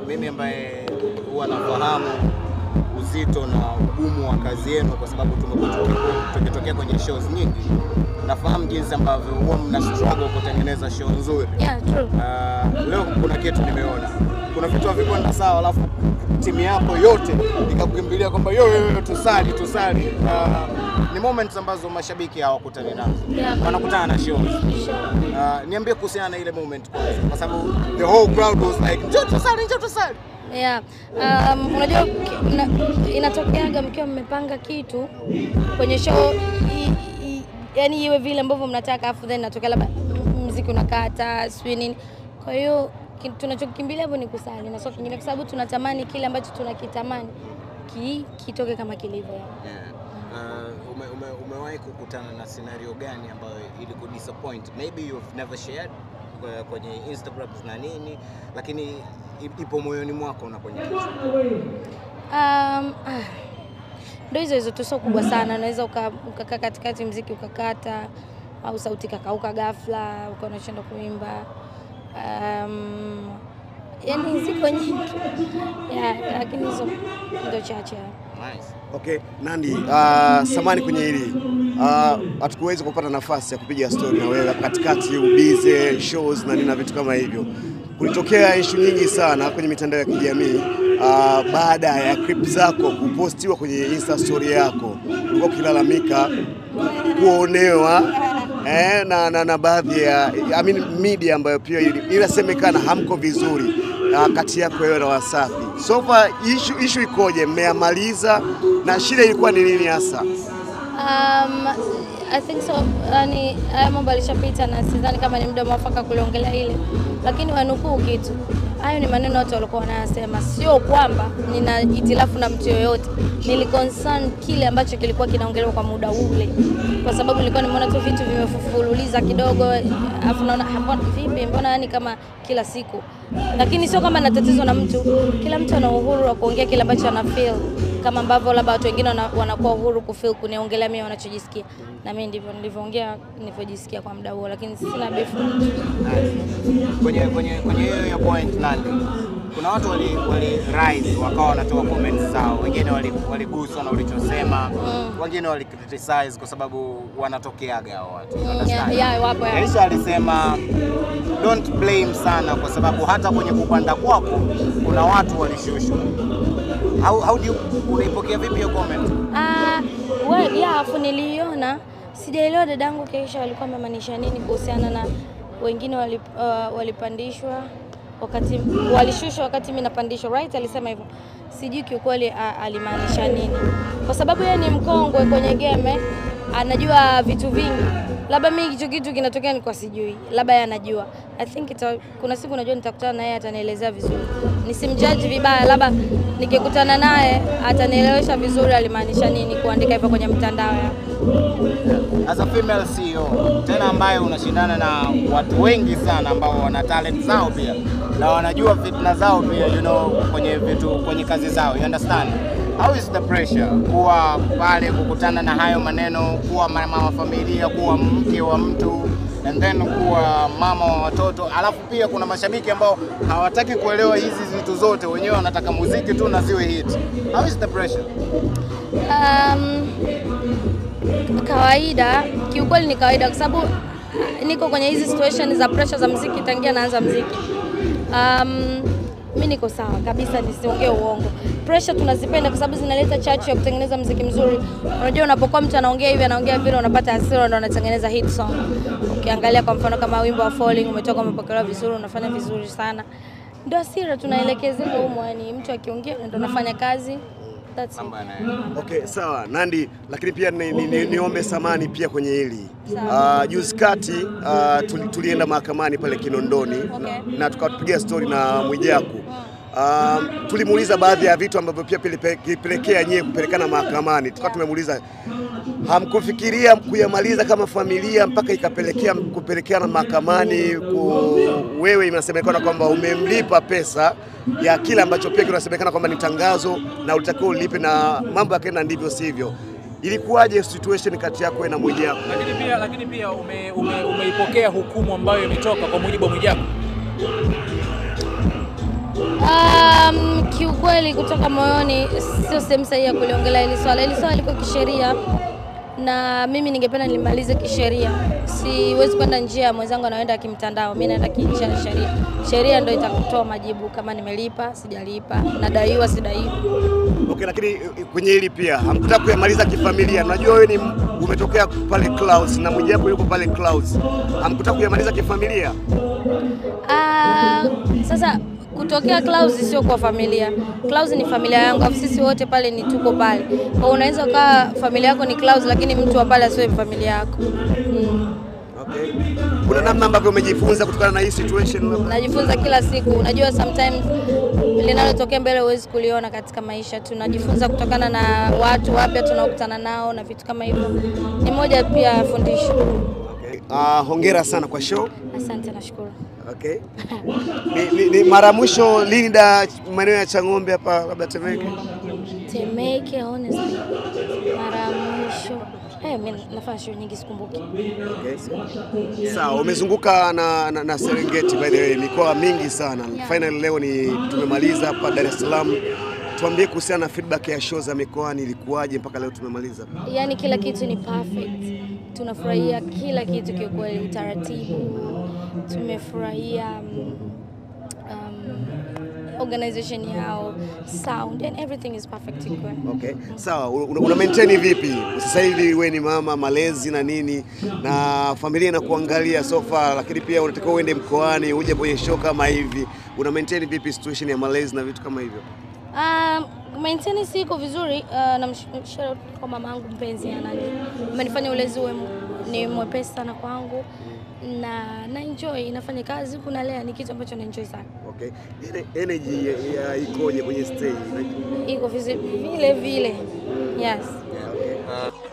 mimi ambaye huwa nafahamu uzito na ugumu wa kazi yenu, kwa sababu tumekuwa tuki- tukitokea kwenye shows nyingi, nafahamu jinsi ambavyo huwa mna struggle kutengeneza show nzuri. Yeah, true. Uh, leo kuna kitu nimeona, kuna vitu havikwenda sawa, alafu timu yako yote ikakukimbilia kwamba yo, yo, yo, tusali tusali. Uh, ni moments ambazo mashabiki hawakutani nazo, Yeah. wanakutana na shows. Sure. Uh, niambie kuhusiana na ile moment kwanza, kwa sababu the whole crowd was like njoo tusali, njoo tusali. Yeah. Um, unajua ki- na- inatokeaga mkiwa mmepanga kitu kwenye show i, i, yani iwe vile ambavyo mnataka afu then natokea labda m- mziki unakata sijui nini. Kwa hiyo ki- tunachokimbilia hapo ni kusali na sio kingine, kwa sababu tunatamani kile ambacho tunakitamani ki, kitoke kama kilivyo. Yeah. Uh, ume, ume, umewahi kukutana na scenario gani ambayo ilikudisappoint? Maybe you've never shared uh, kwenye Instagram na nini, lakini i- ipo moyoni mwako na kwenye kichwa. Um, ah, ndo hizo hizo tu, sio kubwa sana. Unaweza uka- ukakaa katikati mziki ukakata, au sauti kakauka ghafla, ukawa unashindwa kuimba. Um, yani ziko nyingi yeah, lakini hizo ndo chache. Nice. Okay, Nandi, uh, samani kwenye hili uh, hatukuweza kupata nafasi ya kupiga story na wewe katikati, ubize shows na nini na vitu kama hivyo. Kulitokea ishu nyingi sana kwenye mitandao ya kijamii uh, baada ya clip zako kupostiwa kwenye insta story yako, ulikuwa ukilalamika kuonewa eh, na, na, na baadhi ya I mean, media ambayo pia ili- inasemekana hamko vizuri uh, kati yako wewe na Wasafi. So far issue, issue ikoje? Mmeyamaliza na shida ilikuwa ni nini hasa? Um, I think so. Yani haya mambo alishapita na sidhani kama ni muda mwafaka kuliongelea ile, lakini wanukuu kitu. Hayo ni maneno watu walikuwa wanayasema, sio kwamba nina itilafu na mtu yoyote. Nili concern kile ambacho kilikuwa kinaongelewa kwa muda ule, kwa sababu nilikuwa nimeona tu vitu vimefululiza kidogo, afu naona "Ah, mbona vipi, mbona yani kama kila siku, lakini sio kama na tatizo na mtu. Kila mtu ana uhuru wa kuongea kile ambacho ana feel kama ambavyo labda watu wengine wana- wanakuwa uhuru kufeel kuniongelea mimi wanachojisikia, na mimi ndivyo nilivyoongea nilivyojisikia kwa muda huo, lakini sina beef. Kwenye kwenye kwenye hiyo ya point Nandi, kuna watu wali, wali rise wakawa wanatoa comments zao, wengine wali- waliguswa na ulichosema, wengine wali criticize kwa sababu wanatokeaga hao watu. you Mm, understand? yeah, yeah, wapo, yeah. Aisha alisema don't blame sana kwa sababu hata kwenye kupanda kwako kuna watu walishushwa. How, how do you unaipokea vipi hiyo comment? Ah, well, yeah, afu niliiona, sijaelewa dadangu Keisha walikuwa wamemaanisha nini kuhusiana na wengine walip, uh, walipandishwa wakati walishushwa wakati mimi napandishwa, right? Alisema hivyo, sijui kiukweli a- alimaanisha nini, kwa sababu yeye ni mkongwe kwenye game, anajua vitu vingi. Labda mimi hicho kitu kinatokea nilikuwa sijui, labda yeye anajua. I think ita, kuna siku najua nitakutana naye atanielezea vizuri, nisimjaji vibaya, labda nikikutana naye atanielewesha vizuri alimaanisha nini kuandika hivyo kwenye mtandao ya As a female CEO tena ambaye unashindana na watu wengi sana ambao wana talent zao pia na wanajua fitna zao pia you know, kwenye vitu kwenye kazi zao you understand how is the pressure kuwa pale kukutana na hayo maneno kuwa mama wa familia kuwa mke wa mtu and then kuwa mama wa watoto alafu pia kuna mashabiki ambao hawataki kuelewa hizi vitu zote wenyewe wanataka muziki tu na ziwe hit how is the pressure Um, kawaida kiukweli ni kawaida kwa sababu niko kwenye hizi situation za pressure za mziki tangia naanza mziki. Um, mi niko sawa kabisa, nisiongee uongo. Pressure tunazipenda kwa sababu zinaleta chachu ya kutengeneza mziki mzuri. Unajua, unapokuwa mtu anaongea hivi anaongea vile, unapata hasira, ndo unatengeneza hit song. Ukiangalia kwa mfano kama wimbo wa Falling umetoka, umepokelewa vizuri, unafanya vizuri sana, ndo hasira tunaelekezea humo, yani mtu akiongea ndo unafanya kazi. That's it. mambo yanaenda Okay, sawa Nandi, lakini pia ni, ni, ni, niombe samani pia kwenye hili uh, juzi kati uh, tuli, tulienda mahakamani pale Kinondoni Okay. na tukatupigia stori na Mwijaku um, tulimuuliza baadhi ya vitu ambavyo pia pilipe- kilipelekea nyie kupelekana mahakamani. Tukawa tumemuuliza hamkufikiria kuyamaliza kama familia mpaka ikapelekea kupelekeana mahakamani ku, wewe inasemekana kwamba umemlipa pesa ya kile ambacho pia kinasemekana kwamba ni tangazo na ulitakiwa ulipe na mambo yakaenda ndivyo sivyo. Ilikuwaje situation kati yako wewe na Mwijaku? Lakini pia lakini pia ume, ume, umeipokea hukumu ambayo imetoka kwa mujibu wa Mwijaku. Um, kiukweli, kutoka moyoni, sio sehemu sahihi ya kuliongelea hili swala. Hili swala liko kisheria na mimi ningependa nilimalize kisheria. Siwezi kwenda njia ya mwenzangu anaenda kimtandao, mimi naenda kinjia ya sheria. Sheria ndio itakutoa majibu kama nimelipa, sijalipa, nadaiwa, sidaiwa. Okay, lakini eh, kwenye hili pia hamkutaka kuyamaliza kifamilia. Najua wewe ni umetokea pale Clouds na mmojawapo yuko pale Clouds, hamkutaka kuyamaliza kifamilia. Ah, sasa kutokea Clouds sio kwa familia. Clouds ni familia yangu, afu sisi wote pale ni tuko pale. Kwa hiyo unaweza ukawa familia yako ni Clouds, lakini mtu wa pale asiwe familia yako. Mm. Okay. Kuna namna ambavyo umejifunza kutokana na hii situation labda? Najifunza kila siku. Unajua sometimes linalotokea mbele huwezi kuliona katika maisha. Tunajifunza kutokana na watu wapya tunaokutana nao na vitu kama hivyo. Ni moja pia ya fundisho. Okay. Uh, hongera sana kwa show. Asante, nashukuru. Okay. Ni, ni, ni mara mwisho lini da maeneo ya Chang'ombe hapa labda Temeke? Temeke, honestly, mara ya mwisho eh, mimi nafanya show nyingi sikumbuki. Okay. Sawa, umezunguka na, na, na Serengeti by the way, mikoa mingi sana. Yeah. Final leo ni tumemaliza hapa Dar es Salaam. Tuambie kuhusiana na feedback ya show za mikoani ilikuwaje mpaka leo tumemaliza? Yaani kila kitu ni perfect, tunafurahia kila kitu kiukweli, utaratibu tumefurahia um, um, organization yao, sound and everything is perfect kiukweli. Okay. Sawa, una, una maintain vipi? Sasa hivi wewe ni mama, malezi na nini na familia inakuangalia so far, lakini pia unatakiwa uende mkoani uje kwenye show kama hivi. Una maintain vipi situation ya malezi na vitu kama hivyo? Um, maintenance iko vizuri uh, na shout kwa mama yangu mpenzi anani amenifanya ulezi uwe m- ni mwepesi sana kwangu na na enjoy inafanya kazi huku nalea ni kitu ambacho na enjoy sana Okay. Ene- Energy ya, ya ikoje kwenye stage? iko vizi- vile vile yes Okay.